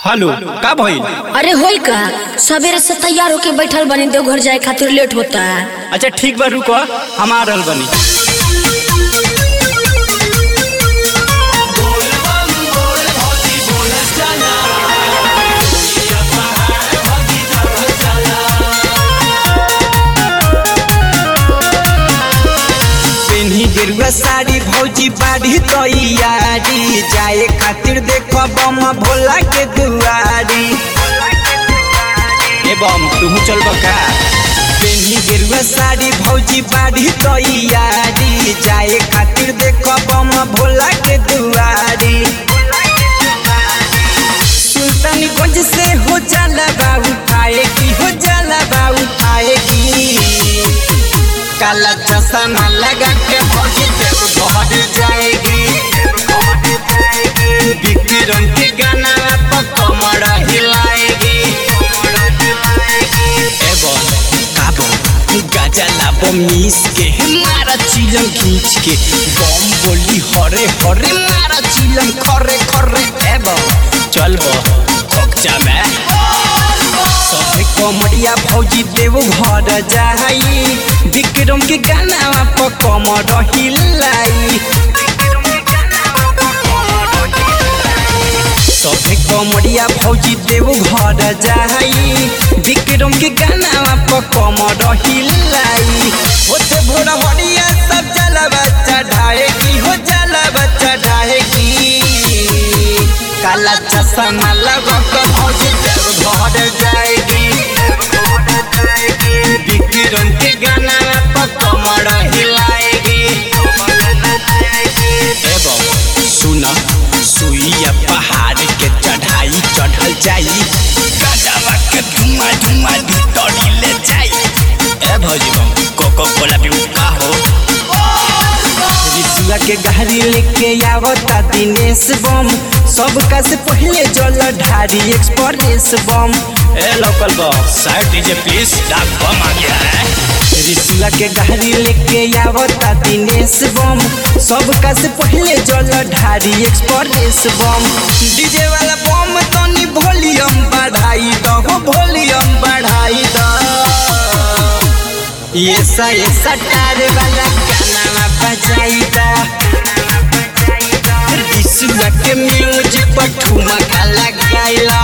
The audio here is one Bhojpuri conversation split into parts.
हेलो का भइल अरे होई का सवेरे से तैयार होके बैठल बनी देवघर जाए खातिर लेट होता है अच्छा ठीक बा रुको हम आ रहल बनी पेन्ही गेरुआ साड़ी भौजी बाड़ी तैयारी जाए खातिर देखो बम भोला के दुआरी ए बम तू चल का पेन्ही गेरुआ साड़ी भौजी बाड़ी तैयारी जाए खातिर देखो बम भोला के दुआरी सुल्तानगंज से हो जाला बाबू आएगी हो जाला बाबू आएगी काला चश्मा लगा के भौजी देव घर जाएगी विक्रम के गाना पर कमर हिलाएगी ए बम का बम गाजा लाबो मीस के मारा चिलम खींच के बम बोली हरे हरे मारा चिलम खरे खरे ए बम चल बो खोकचा में सबे कमरिया भौजी देव घर जाई विक्रम के गाना पर कमर हिलाई सबे कमरिया भौजी देव घर जाई विक्रम के गाना पर कमर हिलाई होते भोर हरिया सब जलवा चढ़ाएगी हो जलवा चढ़ाएगी काला चश्मा लगा कर भौजी देव घर जाएगी विक्रम के गाना पर कमर हिलाएगी एवं सुना सुइया पहाड़ के चढ़ाई चढ़ल जाई गजबा के धुआं धुआं भीतरी ले जाई ए भौजी बम कोको कोला पीऊ का हो रिसुआ के गाड़ी लेके आवता दिनेश बम सबका से पहले जल ढारी एक्सप्रेस बम ए लोकल बॉस साइड दीजिए प्लीज डाक बम आ गया है रिसुआ के गाड़ी लेके आवता दिनेश बम सबका से पहले जल ढारी एक्सप्रेस बम डीजे वाला बम तनी वॉल्यूम बढ़ाई दो हो वॉल्यूम बढ़ाई दो ये सा ये सटार वाला गाना बजाई दो रिसुआ के म्यूजिक पर ठुमका लगाइला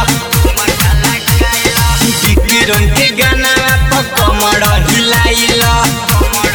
विक्रम के गाना पर कमर हिलाइला